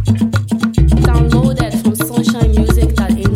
Downloaded from sunshinemusic.ng.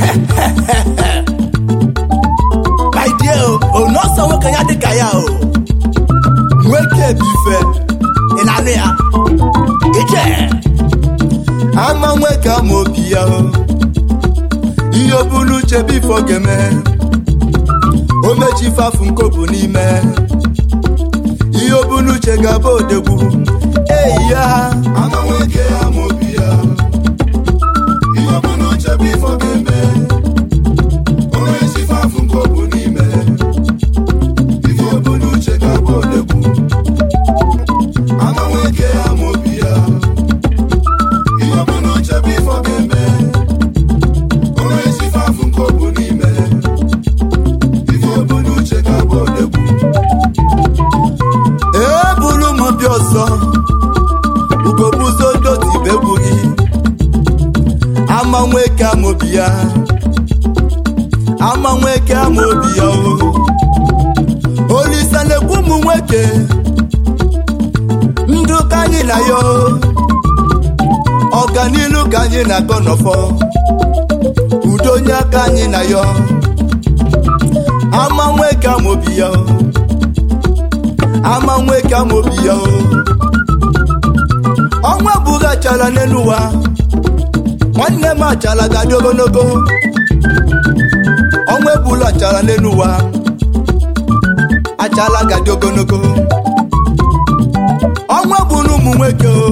my dear o nọọsọ nwoke ya dịka ya o nwoke bụ ife ị na-anụ ya ije ama nwoke ama obi ya o ihe o bulu uche bifo ga-eme o mechi fafu nkobu n'ime ihe o bulu uche ga-abụ odegwu eyi ya ama nwoke ama obi ya ihe o bulu uche bifo ga-eme onye isi fafụ nke ọ bụ n'ime ife obu n'uche ga-abụ odegwu ama nwoke ama obi ya ihe obu n'uche bụ ife ọ ga-eme onye isi fafụ nke ọ bụ n'ime ife obu n'uche ga-abụ odegwu ebulu m bịa ọzọ ugobuzo dotibe gị ama nwoke ama obi ya ama nwoke ama obi ya o olise na-ekwu ụmụ nwoke ndụ ka anyị na ya o. ọganilu ka anyị na-agọ n'ọfọ udo onye aka anyị na ya o. ama nwoke ama obi ya o. ama nwoke ama obi ya o. ọnwa bụghị achara n'elu ụwa nwanne m achara ga-adị ogologo ọnwa ebulu achara n'elu ụwa achala gadị ogologo ọnwa bụrụ ụmụ nwoke o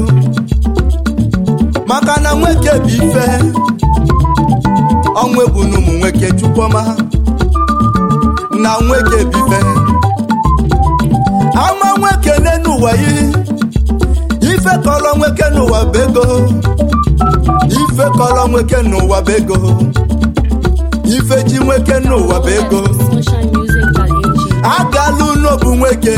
maka na nwoke bụ ife ọnwa ebulu ụmụ nwoke chukwuma na nwoke bụ ife ama nwoke n'elu ụwa yi ife kọrọ nwoke n'ụwa bụ ego ife kọrọ nwoke n'ụwa bụ ego ife ji nwoke n'ụwa bụ ego sunshinemusic.ng. a ga-alụ ụlọ bụ nwoke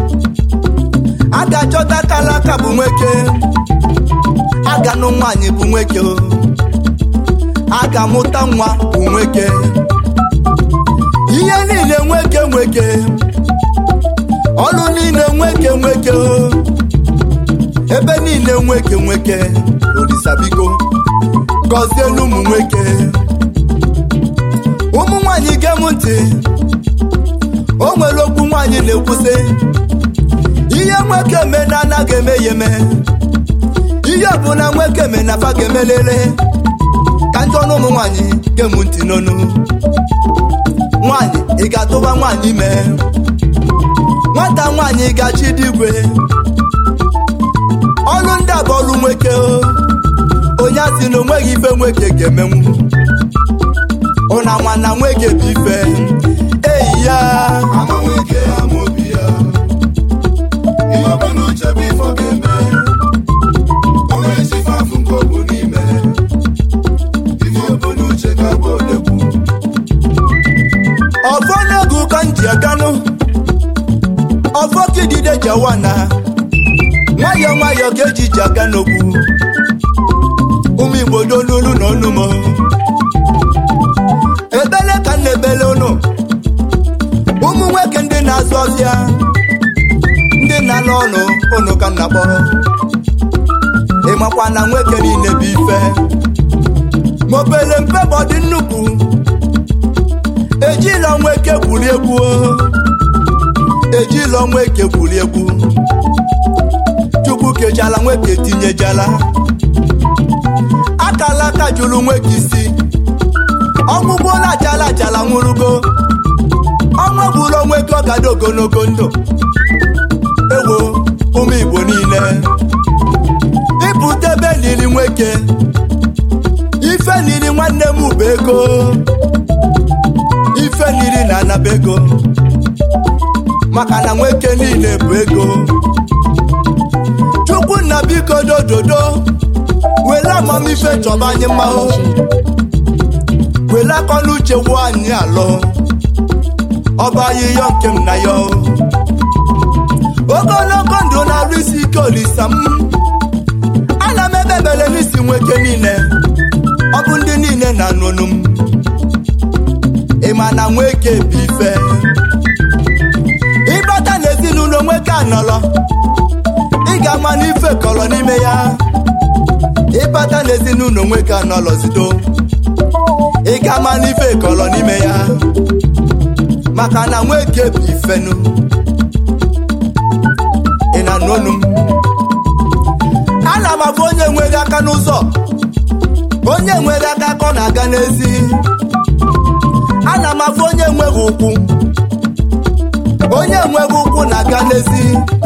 a ga-achọta akala aka bụ nwoke a ga-anụ nwaanyị bụ nwoke o. a ga-amụta nwa bụ nwoke ihe niile nwoke nwoke ọlụ niile nwoke nwoke o. ebe niile nwoke nwoke orisabiko gọzielu ụmụ nwoke ụmụ nwaanyị gem ntị o nwere okwu nwaanyị na-ekwusị ihe nwoke me na anaghị eme ya eme ihe ọbụla nwoke me na afa ga-emelele ka ndị ọnụ ụmụ nwaanyị gem ntị n'onu nwaanyị ị ga-atụba nwaanyị ime nwata nwaanyị ga-achị dị igwe ọlụ ndị a bụ ọlụ nwoke o. onye asị na onweghị ife nwoke ga-emenwu ụna nwa na nwoke bụ ife eyi ya ama nwoke ama obi ya ihe ọbụla uche bụ ife ọ ga-eme onye isi fafụ nke ọ bụ n'ime ihe ọbụla uche ga-abụ odegwu ọfọ n'oge ụka nji aganụ ọfọ kidide jawana nwayọọ nwayọọ ka eji ji aga n'okwu ụmụ igbo dolulu na onumo ebele ka m na-ebele unu ụmụ nwoke ndị na-azụ ọfịa ndị na-alụ ọnụ unu ka m na-akpọ ịmakwa na nwoke niile bụ ife ma obele mpe bụ ọdị nnukwu ejila nwoke gwuri egwu o. ejila nwoke gwuri egwu chukwu kejala nwoke tinyejala akala aka jụrụ nwoke isi ọnwụgbuola ajala ajala nwụrụgo ọnwa gburu nwoke ọ gado ogologo ndụ ewo ụmụ igbo niile ịpụta ebe liri nwoke ife liri nwanne m bụ ego ife liri na anaba ego maka na nwoke niile bụ ego chukwu nna biko dododo were amamife chọba anyị mmanwụ were akọla uche wuo anyị alụ ọba ahịhịa nke m na ya ogologo ndụ na-arụ isi ike olisa m ana m ebe ebele n'isi nwoke niile ọ bụ ndị niile na-anụ ọnụ m ịma na nwoke bụ ife ịbata n'ezinụlọ nwoke anọrọ ị ga-ama n'ife kọrọ n'ime ya ịbata n'ezinụlọ nwoke a n'ọlọzido ị ga-ama n'ife kọrọ n'ime ya maka na nwoke bụ ifenu ị na-anụ onu m ana m abụ onye nweghị aka n'ụzọ onye nweghị aka ka ọ na-aga n'ezi ana m abụ onye nweghị ụkwụ onye nweghị ụkwụ na-aga n'ezi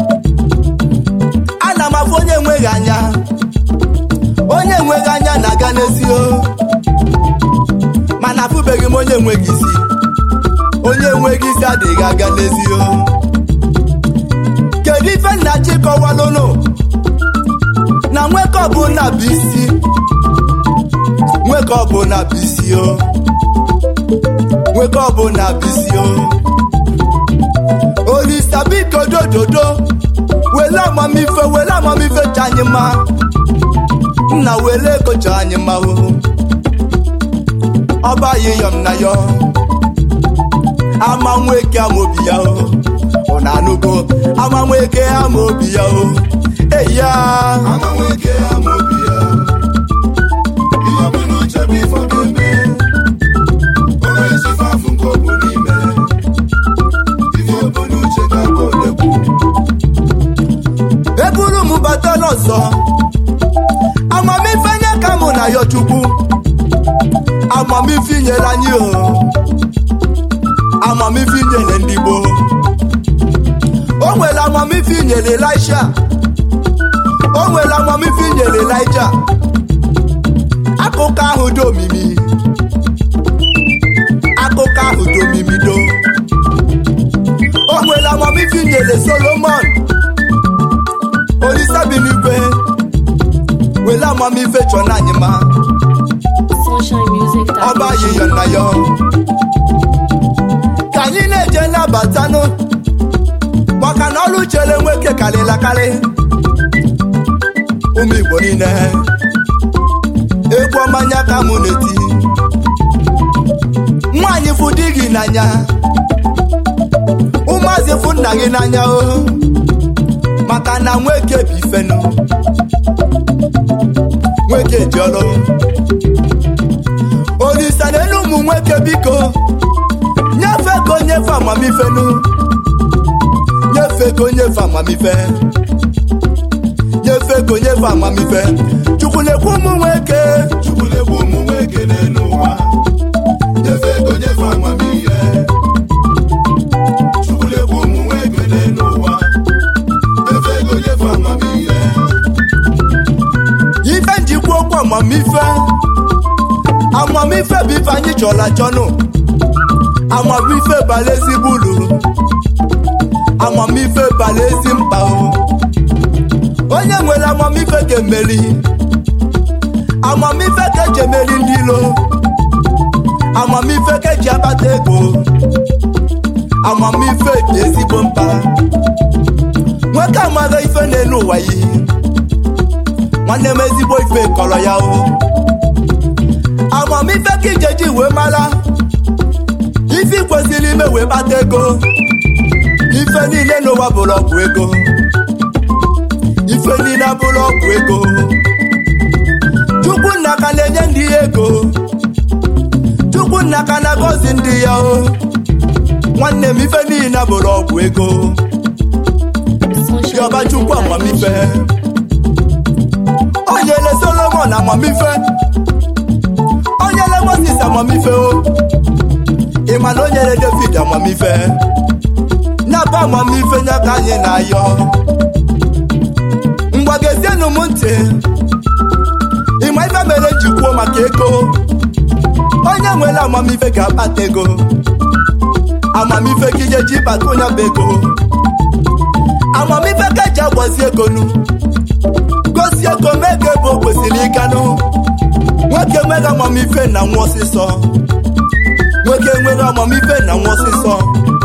ana m abụ onye nweghị anya onye nweghị anya na-aga n'ezi o mana afụbeghị m onye nweghị isi onye nweghị isi adịghị aga n'ezi o kedu ife nna chikọwalụnụ na nweke ọbụla bụ isi nweke ọbụla bụ isi o nweke ọbụla bụ isi o olisa biko dododo wele amamife wele amamife cha anyị mma nna wele ego cha anyị mma o ọba yiyọm na yo ama nweke ama obi ya o ọ na-anụgo ama nweke ama obi ya o eyi ya Ama nwoke ama obi ya ihe ọbụla uche bụ ife ọ ga-eme o nwere chife afụ nke ọ bụ n'ime ife ọbụla uche ga-abụ odekwu eburu m bata n'ọzọ amamife nye ka mụ na ya chukwu amamife nyere anyị o amamife nyere ndị gboo o nwere amamife nyere elisha o nwere amamife nyere elija akụkọ ahụ dị omimi akụkọ ahụ dị omimi do o nwere amamife nyere solomon olisa bi n'igwe wele amamife chọ na anyị ma Sunshine Music ọba Direction. yiyọ na yọ ka anyị na-eje nabatanụ maka na ọrụ chere nwoke karịla karị ụmụ igbo niile egwu ọmanya ka mụ na-eti nwaanyị fụ di gị n'anya ụmụazị fụ nna gị n'anya o maka na nwoke bụ ifenu nwoke ji ọrụ olisa n'elu ụmụ nwoke biko nyefee ka onyefe amamifenu nyefee ka onyefe amamife nyefee ka onyefe amamife chukwu na-ekwu ụmụ nwoke chukwu na-egbu ụmụ nwoke n'elu ụwa nyefe ego nyefe amamihe chukwu na-egbu ụmụ nwoke n'elu ụwa nyefe ego nyefe amamihe ife njikwa okwu amamife amamife bụ ife anyị chọrọ achọnụ amamife bara ezigbo uru amamife bara ezi mkpa o onye nwere amamife ga-emeri amamife ka eji emeri ndị ilo amamife ka eji akpata ego amamife dị ezigbo mkpa nwoke amaghị ife n'elu ụwa yi nwanne m ezigbo ife kọrọ ya o amamife ka ijeji wee mara ife i kwesịrị ime wee kpata ego ife niile n'ụwa bụrụ ọgwụ ego ife niile abụrụ ọgwụ ego chukwu nna ka na-enye ndị ya ego chukwu nna ka na-agọzi ndị ya o nwanne m ife niile bụrụ ọgwụ ego Sunshine yọba Music chukwu amamife Direction. o nyere solomon amamife o nyere moses amamife o ị ma na o nyere david amamife nyaba amamife nya ka anyị na-ayọ mgbagezienụ m ntị ịma ife mere ji kwuo maka ego onye nwere amamife ga-akpata ego amamife ka ije ji bata onye bụ ego amamife ka eji agbazi ego nu gosi ego mee ka ebe o kwesịrị ịganụ nwoke enweghị amamife na nwa ọsịsọ nwoke enweghị amamife na nwa ọsịsọ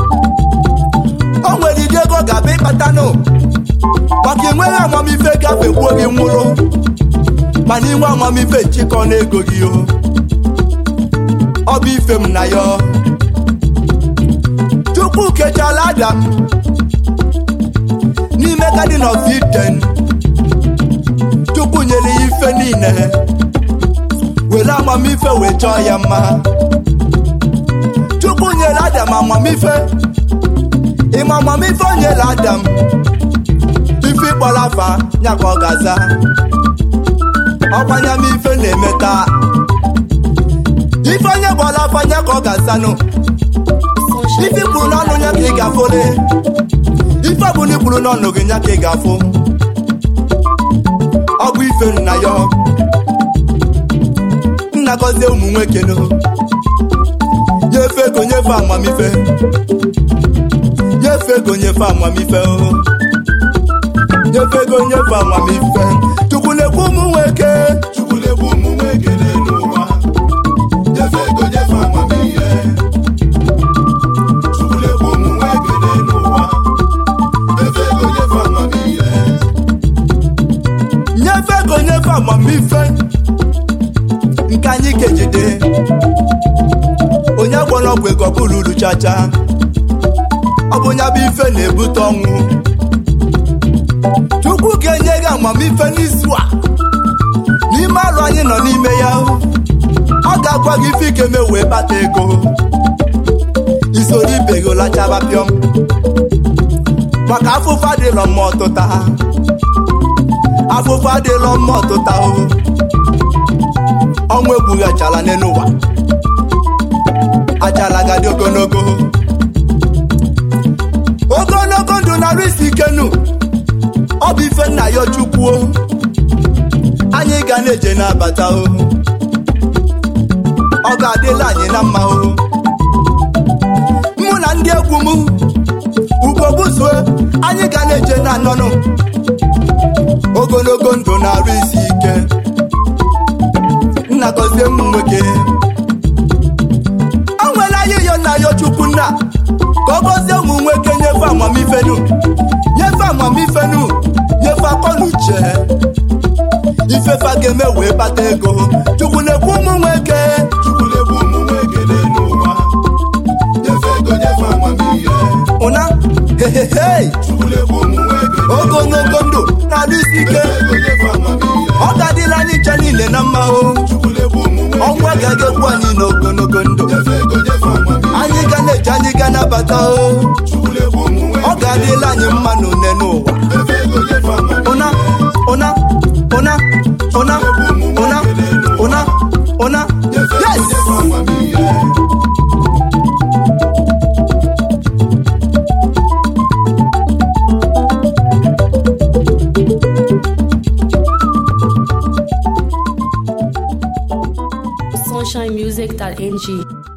o nwere ide ego ga-abịa ịkpatanụ maka enweghị amamife gafekwuo gị nwụrụ mana inwe amamife nchịkọ na ego gị o ọ bụ ife m na ya chukwu kechala adam n'ime garden of eden chukwu nyere ya ife niile were amamife wee chọọ ya mma chukwu nyere adam amamife ịma amamife o nyere adam ife ịkpọrọ afa ya ka ọ ga-aza ọkwanya m ife na-eme taa ife onye gbọrọ afa ya ka ọ ga-azanụ ife kwuru n'ọnụ ya ka ị ga-afụle ife ọbụla ikwuru n'ọnụ gị ya ka ị ga-afụ ọ bụ ife nna ya nna gọzie ụmụ nwoke nụ nyefe ego nyefe amamife nyefe ego nyefe amamife o nyefe ego nyefe amamife chukwu na-ekwu ụmụ nwoke Chukwu na-egbu ụmụ nwoke n'elu ụwa nyefe ego nyefe amamihe Chukwu na-egbu ụmụ nwoke n'elu ụwa nyefe ego nyefe amamihe nyefe ego nyefe amamife nke anyị kejide onye gwọrọ ọgwụ ego bụrụ uru chacha ọ bụ ya bụ ife na-ebute ọnwụ chukwu ga-enye gị amamife n'izu a n'ime arụ anyị nọ n'ime ya ọ ga-agwa gị ife ike me wee bata ego isoro ibe gị lachaba pịọm maka afụfụ adịrọ mma ọtụta afụfụ adịrọ mma ọtụta o ọnwụ egbughị achala n'elu ụwa achala gadị ogologo ogologo ndụ narị isi ike nụ ọ bụ ife nna ya chukwuo anyị ga na-eje n'abata o ọ ga-adịla anyị na mma o mụ na ndị egwu m ugbo buzue anyị ga na-eje na anọnụ ogologo ndụ na-arụ isi ike nna gọzie m nwoke o nwere anyị yo nna ya chukwu nna ka ọ gọzie ụmụ nwoke nyefe amamifenu nyefe amamifenu nyefe akọ na uche ifefa ga-eme wee bata ego chukwu na-ekwu ụmụ nwoke Chukwu na-egbu ụmụ nwoke n'elu ụwa nyefe ego nyefe amamihe ụna hehehe Chukwu na-egbu ụmụ nwoke ogologo ndụ na-arụ isi ike nyefe ego nyefe amamihe ọ ga-adịla anyị ncha niile na mma o Chukwu na-egbu ụmụ nwoke ọnwụ agaghị egbu anyị n'ogologo ndụ nyefe ego nyefe amamihe anyị ga na-eje anyị ga nabata o Chukwu na-egbu ụmụ ọ nwoke ga-adịla anyị mma n'une n'ụwa nyefe ego nyefe amamihe ụna ụna ụna ụna ụna ụna ụna nyefe ego yes nyefe amamihe sunshinemusic.ng.